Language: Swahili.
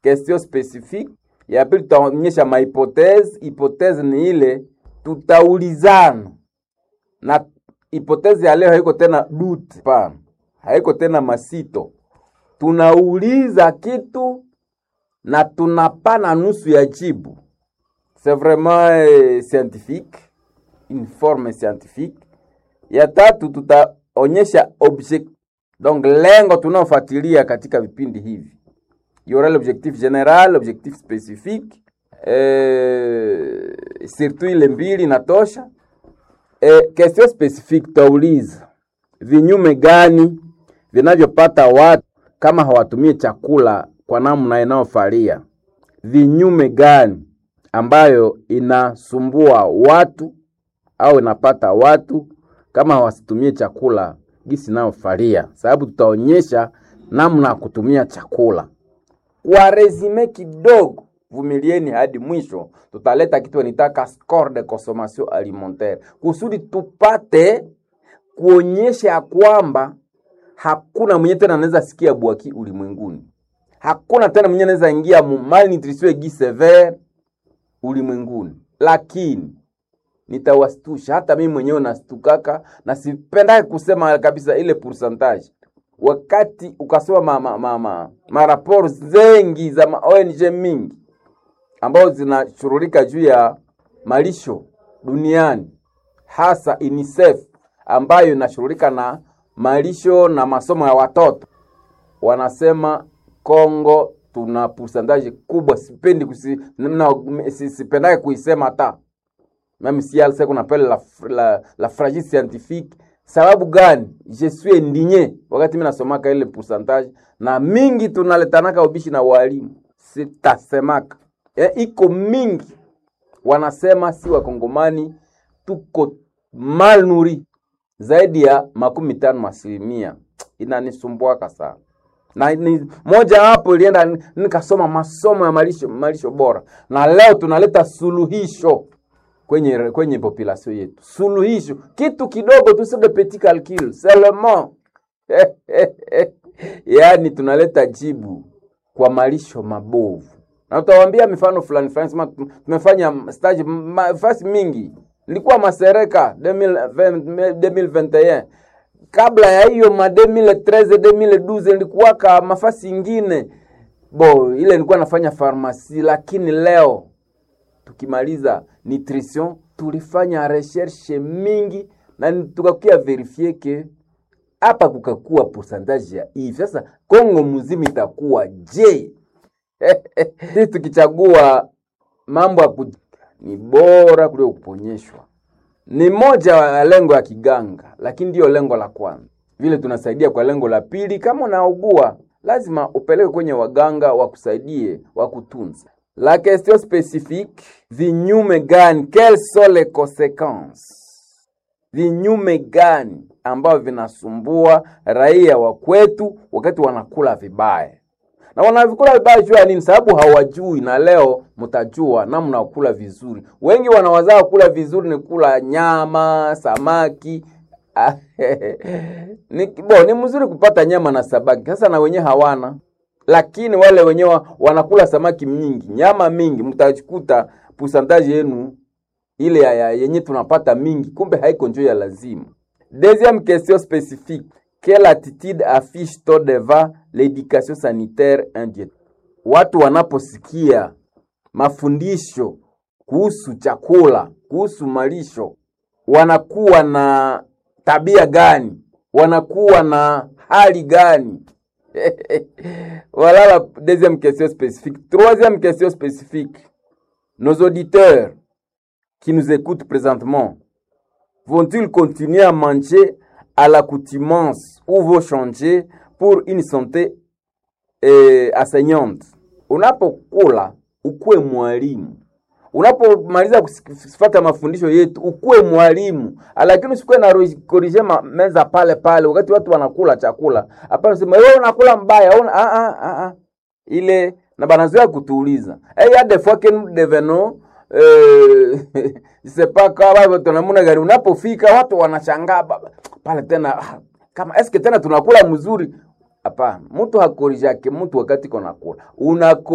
question specifique. Ya pili tutaonyesha mahipotezi. Hipotezi ni ile tutaulizana, na hipotezi ya leo haiko tena dute, hapana, haiko tena masito. Tunauliza kitu na tunapana nusu ya jibu. C'est vraiment eh, scientifique, une forme scientifique. Ya tatu tutaonyesha object, donc lengo tunaofuatilia katika vipindi hivi. Il y aura l'objectif général, l'objectif spécifique, eh, surtout ile mbili natosha. Eh, question spécifique tauliza vinyume gani vinavyopata watu kama hawatumii chakula kwa namna inayofalia? Vinyume gani ambayo inasumbua watu au inapata watu kama hawasitumie chakula gisi inayofalia? Sababu tutaonyesha namna ya kutumia chakula kwa resume kidogo. Vumilieni hadi mwisho, tutaleta kitu nitaka score de consommation alimentaire kusudi tupate kuonyesha ya kwamba hakuna mwenye tena anaweza sikia bwaki ulimwenguni. Hakuna tena mwenye anaweza ingia mu malnutrition aiguë sévère ulimwenguni, lakini nitawastusha. Hata mimi mwenyewe nastukaka na sipendake kusema kabisa ile pourcentage. Wakati ukasoma ma, ma, ma, ma, maraporo zengi za ma ONG mingi ambazo zinashughulika juu ya malisho duniani, hasa UNICEF ambayo inashughulika na malisho na masomo ya watoto, wanasema Kongo tuna pourcentage kubwa. Sipendi kusi, na, si, sipendake kuisema hata même si elle sait qu'on appelle la, la, la fragile scientifique. Sababu gani? Je suis indigné wakati mimi nasomaka ile pourcentage, na mingi tunaletanaka ubishi na walimu, sitasemaka e, iko mingi wanasema si wakongomani tuko mal nuri zaidi ya makumi tano asilimia. Inanisumbuaka sana na ni moja hapo ilienda nikasoma masomo ya malisho, malisho bora, na leo tunaleta suluhisho kwenye kwenye population yetu, suluhisho kitu kidogo tu, c'est de petit calcul seulement yaani tunaleta jibu kwa malisho mabovu, na utawaambia mifano fulani fulani. Sema tumefanya stage fasi mingi, nilikuwa Masereka 2021 kabla ya hiyo ma 2013 2012 nilikuwaka mafasi ingine bo, ile nilikuwa nafanya farmasi, lakini leo tukimaliza nutrition tulifanya recherche mingi na tukakuya verifie ke hapa kukakuwa pourcentage ya hivi. Sasa Kongo mzima itakuwa je? Sisi tukichagua mambo ya ni bora kuliko kuponyeshwa ni moja ya lengo ya kiganga, lakini ndiyo lengo la kwanza. Vile tunasaidia kwa lengo la pili, kama unaugua lazima upeleke kwenye waganga wakusaidie, wakutunza. La question spécifique, vinyume gani? Quelles sont les conséquences? Vinyume gani ambavyo vinasumbua raia wa kwetu wakati wanakula vibaya, na wanavikula vibaya juu ya nini? Sababu hawajui, na leo mtajua namna ya kula vizuri. Wengi wanawazaa kula vizuri ni kula nyama, samaki ni, bo, ni mzuri kupata nyama na samaki sasa, na wenyewe hawana lakini wale wenyewe wanakula samaki mingi, nyama mingi, mtakuta pusantaji yenu ile ya yenye tunapata mingi, kumbe haiko njoo ya lazima. Deuxième question spécifique, quelle attitude affiche-t-on devant l'éducation sanitaire indienne? Watu wanaposikia mafundisho kuhusu chakula, kuhusu malisho, wanakuwa na tabia gani? Wanakuwa na hali gani? voilà la deuxième question spécifique. Troisième question spécifique. Nos auditeurs qui nous écoutent présentement vont-ils continuer à manger à l'accoutumance ou vont changer pour une santé eh, asaignante? Unapokula ukuwe mwalimu, unapomaliza kufuata mafundisho yetu ukuwe mwalimu, lakini usikuwe na korije meza pale pale wakati watu wanakula chakula. Hapana, sema wewe unakula mbaya una, a, a, a, a. ile na banazoea kutuuliza hey, ya des fois que nous devenons euh, je sais pas kama tunamuna gari, unapofika watu wanashangaa pale tena, kama eske tena tunakula mzuri. Hapana, mtu hakorijake mtu wakati konakula unako